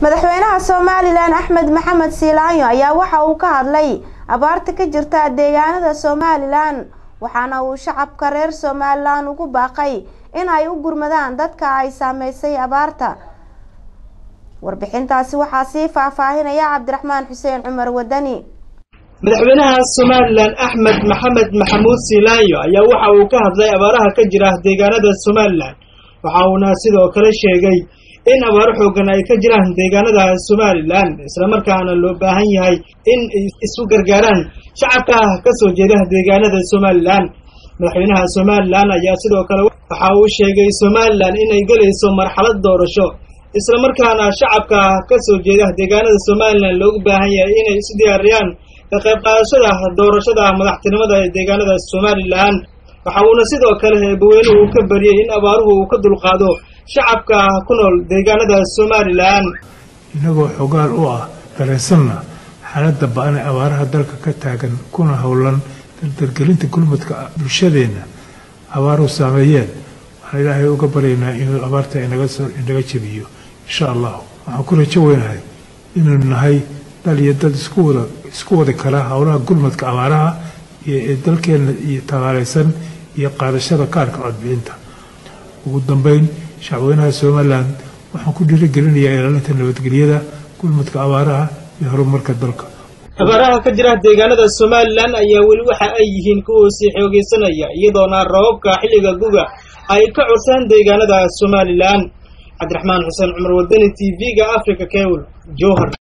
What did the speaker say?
madaxweynaha somalilan axmed maxamed siilaanyo ayaa waxa uu ka hadlay abaarta ka jirta deegaanada somalilan waxaana uu shacabka reer somalilan ugu baaqay in ay u gurmadaan dadka ay saameysay abaarta warbixintaasi waxaa sii faahfaahinaya cabdiraxmaan xuseen cumar wadani madaxweynaha somalilan axmed maxamed maxamuud siilaanyo ayaa waxa uu ka hadlay abaaraha ka jira deegaanada somalilan waxa uuna sidoo kale sheegay in abaaro xoogan ay ka jiraan deegaanada somalilan islamarkaana loo baahan yahay in isu gargaaraan shacabka ka soo jeeda deegaanada somalilan madaxweynaha somalilan ayaa sidoo kale waxa uu sheegay somalilan inay gelayso marxalad doorasho islamarkaana shacabka ka soo jeeda deegaanada somalilan loogu baahan yahay inay isu diyaariyaan ka qayb qaadashada doorashada madaxtinimada ee deegaanada somalilan waxa uuna sidoo kale eebaweynuhu uu ka bariyey in abaaruhu uu ka dulqaado shacabka ku nool deegaanada somalilan innagoo xogaal u ah dareensanna xaaladda ba-an ee abaaraha dalka ka taagan kuna howlan dardargelinta gurmudka bulshadeenna abaaruhu saameeyeen waxaan ilaahay uga baryaynaa inuu abaarta inaga jebiyo insha allahu waxaan ku rajo weynahay inaynu nahay dal iyo dad iskuwada isku wadi kara howlaha gurmudka abaaraha iyo ee dalkeenna iyo tabaaleysan iyo qaadashada kaarka codbixinta ugu dambeyn shacweynaha somalilan waxaan ku dhiirigelinayaa ilaalinta nabadgelyada gurmudka abaaraha iyo horumarka dalka abaaraha ka jira deegaanada somalilan ayaa weli waxa ay yihiin kuwa sii xoogeysanaya iyadoona rababka xilliga guga ay ka cursaan deegaanada somalilan cabdiraxmaan xuseen cumar wadani t v-ga africa kewl jowhar